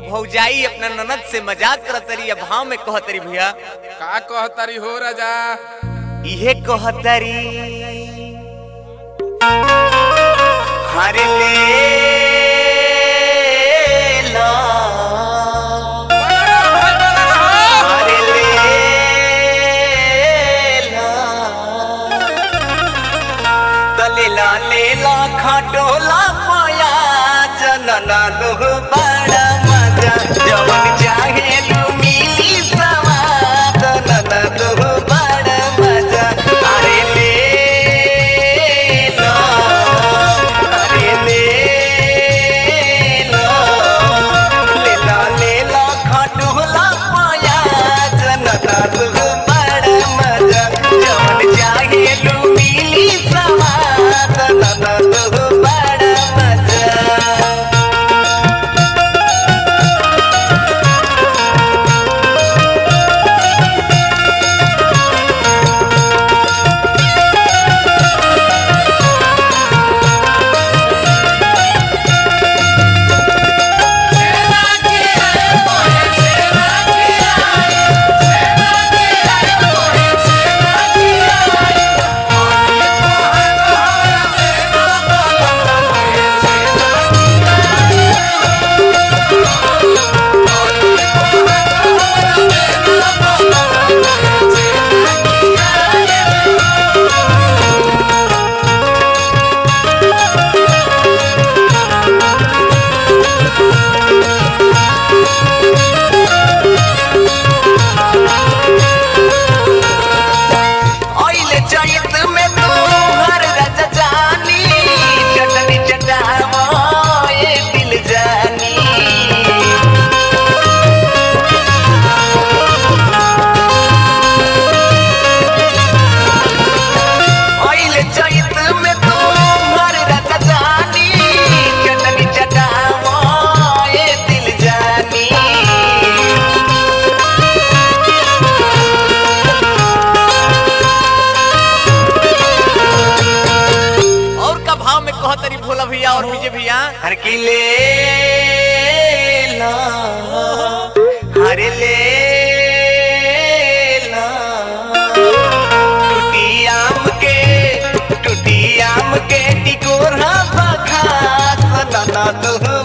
भौजाई अपना ननद से मजाक करत तरी या भाव में कहत तरी भैया का कहतारी हो राजा इहे कहत तरी हरे ले ला हरे ले ला तलेला लेला खटोला पाया जनना दुह बड़ा मजा जवन चाहे लू मिली सवाद नना दुह बड़ा मजा अरे ले लो अरे ले लो लेला लेला खटोला पाया जनना दुह बड़ा मजा जवन चाहे लू मिली सवाद नना दुह बड़ा मजा ओइले चैत में तू हर राजा जानी चटनी चटावो ये दिल जानी ओइले चैत में तू हर राजा जानी चटनी चटावो ये दिल जानी और का भाव में कह तरी भोला भैया और विजय भैया हर की ले ला हरे ले ला टूटी आम के टूटी आम के टिकोरा बखा सना तो